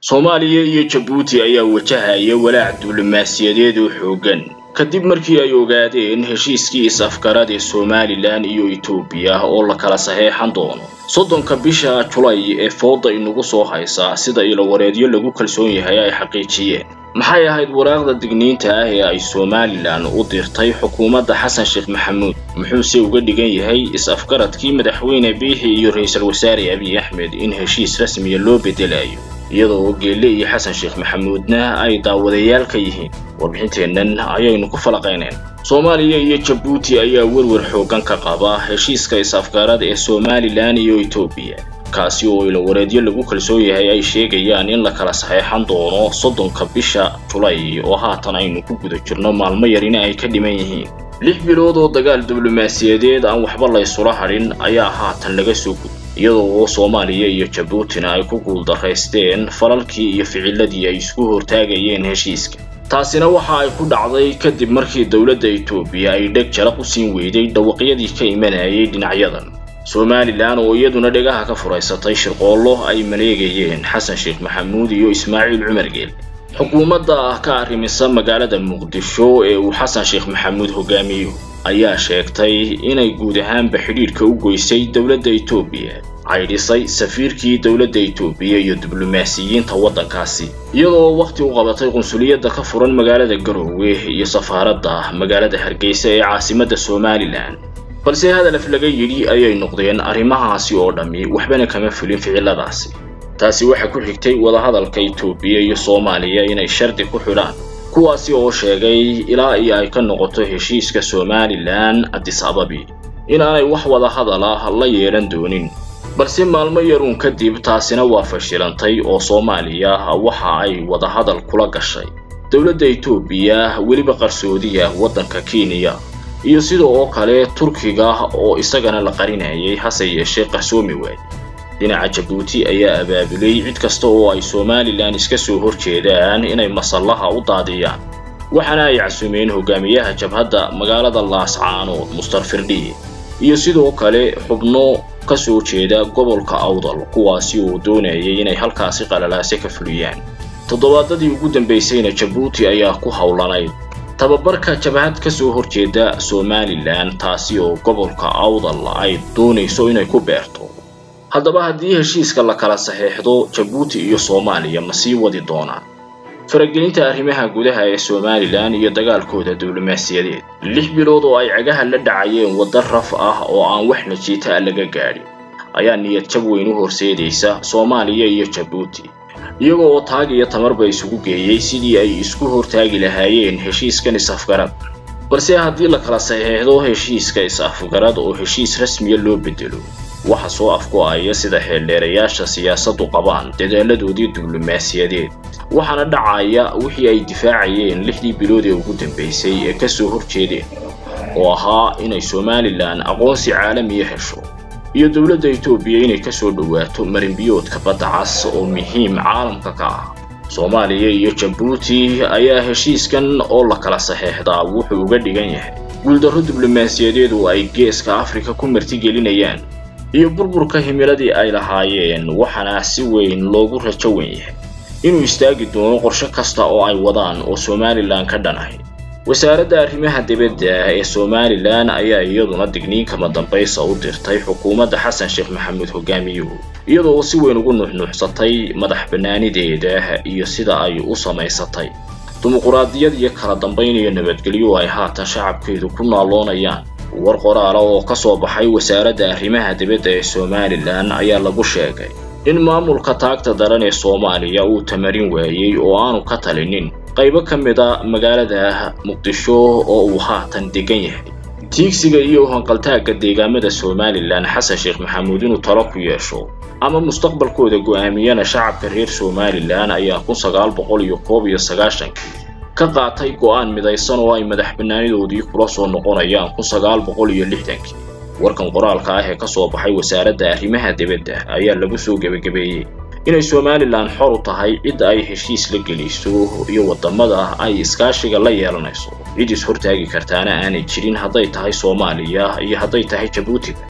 soomaaliya iyo jabuuti ayaa wajahaya walaac diblomaasiyadeed oo xooggan kadib markii ay ogaadeen heshiiskii is-afgarad ee somalilan iyo etoobiya oo la kala saxeexan doono soddonka bisha julay ee fooda inagu soo haysa sida ilowareedyo lagu kalsoon yahay ay xaqiijiyeen maxay ahayd waraaqda digniinta ah ee ay somalilan u dirtay xukuumadda xasan sheekh maxamuud muxuuse uga dhigan yahay is-afgaradkii madaxweyne biixi iyo ra-iisul wasaare abiy axmed in heshiis rasmiya loo bedelayo iyadoo geelle iyo xasan sheekh maxamuudna ay daawadayaal ka yihiin warbixinteennan ayaynu ku falaqayneen soomaaliya iyo jabuuti ayaa werwer xooggan ka qaba heshiiska is-afgarad ee somalilan iyo etoobiya kaasi oo ilowareedyo lagu kalsoon yahay ay sheegayaan in la kala saxeexan doono soddonka bisha julay oo haatan aynu ku guda jirno maalmo yarina ay ka dhiman yihiin lix bilood oo dagaal diblomaasiyadeed aan waxba laysula hadhin ayaa haatan laga soo gud iyadoo oo soomaaliya iyo jabuutina ay ku guuldaraysteen falalkii iyo ficiladii ay isku hortaagayeen heshiiska taasina waxa ay ku dhacday kadib markii dowladda etoobiya ay dheg jalaq u siin weyday dhawaqyadii ka imanayay dhinacyadan somalilan oo iyaduna dhegaha ka furaysatay shirqoollo ay maleegayeen xasan sheekh maxamuud iyo ismaaciil cumar geel xukuumadda ka arrimisa magaalada muqdisho ee uu xasan sheekh maxamuud hogaamiyo ayaa sheegtay inay guud ahaanba xidhiidhka u goysay dowladda etoobiya caydhisay safiirkii dowladda etoobiya iyo diblomaasiyiinta waddankaasi iyadoo wakhti u qabatay qunsuliyadda ka furan magaalada garoowe iyo safaaradda magaalada hargeysa ee caasimadda somalilan balse hadalaf laga yidhi ayay noqdeen arrimahaasi oo dhammi waxbana kama fulin ficiladaasi taasi waxaa ku xigtay wadahadalka etoobiya iyo soomaaliya inay shardi ku xidhaan kuwaasi oo sheegay ilaa iyo ay ka noqoto heshiiska somalilan adis ababi inaanay wax wadahadal ah la yeelan doonin balse maalmo yaruun kadib taasina waa fashilantay oo soomaaliya waxa ay wadahadal kula gashay dowladda etoobiya weliba qarsoodiya waddanka kenya iyo sida oo kale turkiga oo isagana la qarinayay hase yeeshee qarsoomi waayey dhinaca jabuuti ayaa abaabulay cid kasta oo ay somalilan iska soo horjeedaan inay masallaha u daadiyaan waxaana ay casumeen hogaamiyaha jabhadda magaalada laascaanood mustar firdhiye iyo sidoo kale xubno ka soo jeeda gobolka awdal kuwaasi oo doonayay inay halkaasi qalalaase ka fuliyaan toddobaadadii ugu dambaysayna jabuuti ayaa ku howlanayd tababarka jabhad ka soo horjeeda somalilan taasi oo gobolka awdal ay doonayso inay ku beerto haddaba haddii heshiiska la kala saxeexdo jabuuti iyo soomaaliya ma sii wadi doonaan faragelinta arrimaha gudaha ee somalilan iyo dagaalkooda diblomaasiyadeed lix bilood oo ay cagaha la dhacayeen wadda raf ah oo aan wax najiita a laga gaadhin ayaa niyad jab weyn u horseedaysa soomaaliya iyo jabuuti iyagoo oo taag iyo tamarba isugu geeyey sidii ay isku hortaagi lahaayeen heshiiskan is-afgarad balse haddii la kala saxeexdo heshiiska is-afgarad oo heshiis rasmiya loo bedelo waxa soo afgo-aya sida xeeldheerayaasha siyaasaddu qabaan dadaaladoodii diblomaasiyadeed waxaana dhacaya wixii ay difaacayeen lixdii bilood ee ugu dambaysay ee ka soo horjeedeen oo ahaa inay somalilan aqoonsi caalamiya hesho iyo dowladda etoobiya inay ka soo dhowaato marinbiyoodka badda cas oo muhiim caalamka ka ah soomaaliya iyo jabuuti ayaa heshiiskan oo la kala saxeexdaa wuxuu uga dhigan yahay guuldarro diblomaasiyadeed oo ay geeska afrika ku martigelinayaan iyo burburka himiladii ay lahaayeen waxaana si weyn loogu rajo wen yahay inuu istaagi doono qorshe kasta oo ay wadaan oo somalilan ka dhanahay wasaaradda arrimaha dibadda ee somalilan ayaa iyaduna digniinkama dambaysa u dirtay xukuumadda xasan sheekh maxamuud hogaamiyuhu iyadoo si weyn ugu nuuxnuuxsatay madax bannaanideeda iyo sida ay u samaysatay dimuquraadiyad iyo kala dambayn iyo nabadgelyo ay haatan shacabkeedu ku naaloonayaan war qoraala oo ka soo baxay wasaaradda arrimaha dibadda ee somalilan ayaa lagu sheegay in maamulka taagta daran ee soomaaliya uu tamarin waayey oo aanu ka talinin qaybo ka mid a magaalada muqdisho oo uu haatan degan yahay tiigsiga iyo hanqaltaagga deegaamada somalilan xasan sheekh maxamuud inuu talo ku yeesho ama mustaqbalkooda go'aamiyana shacabka reer somalilan ayaa kun sagaal boqol iyo koob iyo sagaashankii ka qaatay go'aan midaysan oo ay madax bannaanidoodii kula soo noqonayaan kun sagaal boqol iyo lixdankii warkan qoraalka ah ee ka soo baxay wasaaradda arrimaha dibadda ayaa lagu soo gebagabeeyey inay somalilan xor u tahay cidda ay heshiis la geliso iyo waddamada ay iskaashiga la yeelanayso cid is hortaagi kartaana aanay jirin hadday tahay soomaaliya iyo hadday tahay jabuutiga